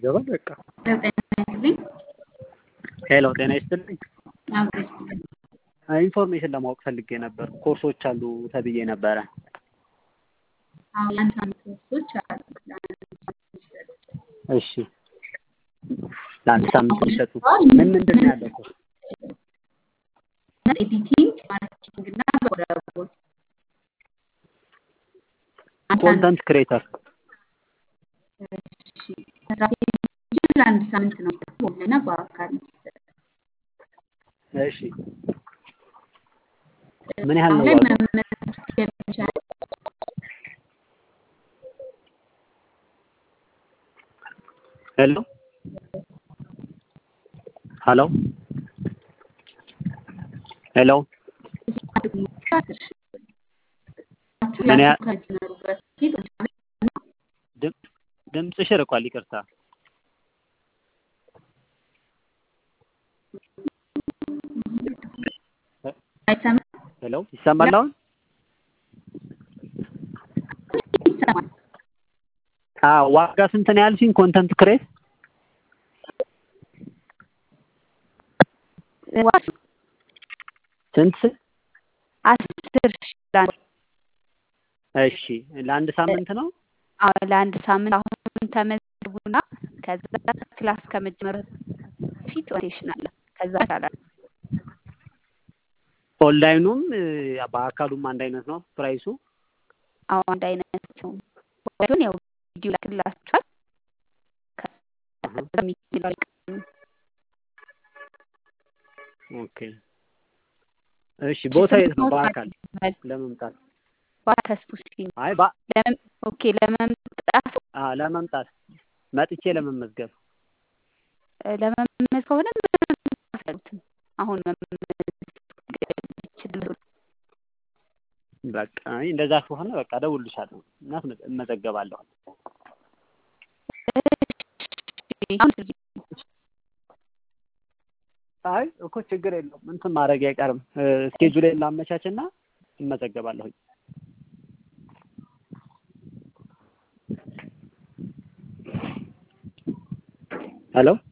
ይገባል በቃ። ጤና ይስጥልኝ። ሄሎ ጤና ይስጥልኝ። አብሮ ይስጥልኝ። ኢንፎርሜሽን ለማወቅ ፈልጌ ነበር። ኮርሶች አሉ ተብዬ ነበረ። አዎ የአንድ ሳምንት ኮርሶች አሉ። ለአንድ ሳምንት የሚሰጡ እሺ ለአንድ ሳምንት የሚሰጡ ምን ምንድን ነው ያለው ኮርስ? ኤዲቲንግ፣ ማርኬቲንግ እና በጎ አድራጎት አንድ ኮንተንት ክሬተር እሺ መስራት የሚችል ለአንድ ሳምንት ነው በኦንላይን እና በአካል የሚሰጥ። እሺ ምን ያህል አሁን ነው ላይ ዋጋው? መመዝገብ ይቻላል። ሄሎ ሄሎ ሄሎ አስር ሺህ ብር። ምን ያ- ከመጀመሩ በፊት ድም- ድምፅሽ ርቋል። ይቅርታ። አይሰማም? ሄሎ ይሰማል አሁን? ይሰማል። አዎ ዋጋ ስንት ነው ያልሽኝ? ኮንተንት ክሬት ስንት? አስር ሺህ ለአንድ እሺ ለአንድ ሳምንት ነው? አዎ፣ ለአንድ ሳምንት አሁን ተመዝግቡና ከዛ ክላስ ከመጀመር በፊት ኦሪንቴሽን አለ። ከዛ ይቻላል። ኦንላይኑም እ፣ በአካሉም አንድ አይነት ነው ፕራይሱ? አዎ አንድ አይነት ነው። ወይም ያው ቪዲዮ ላክላችኋል። ከዛ የሚለው ኦኬ እሺ ቦታ የት ነው በአካል ለመምጣት? ተስፉ ሲኒ አይ ባ ለምን ኦኬ ለመምጣት አ ለመምጣት መጥቼ ለመመዝገብ እ፣ ለመመዝገብ ከሆነ ምንም አያስፈልግም። አሁን መመዝገብ ይችላሉ። በቃ አይ እንደዛ ከሆነ በቃ እደውልልሻለሁ እና እመዘገባለሁ። እሺ፣ አሁን ስልክ አይ እኮ ችግር የለውም እንትን ማድረግ አይቀርም። ስኬጁሌን ላመቻችና እመዘገባለሁኝ። ሄሎ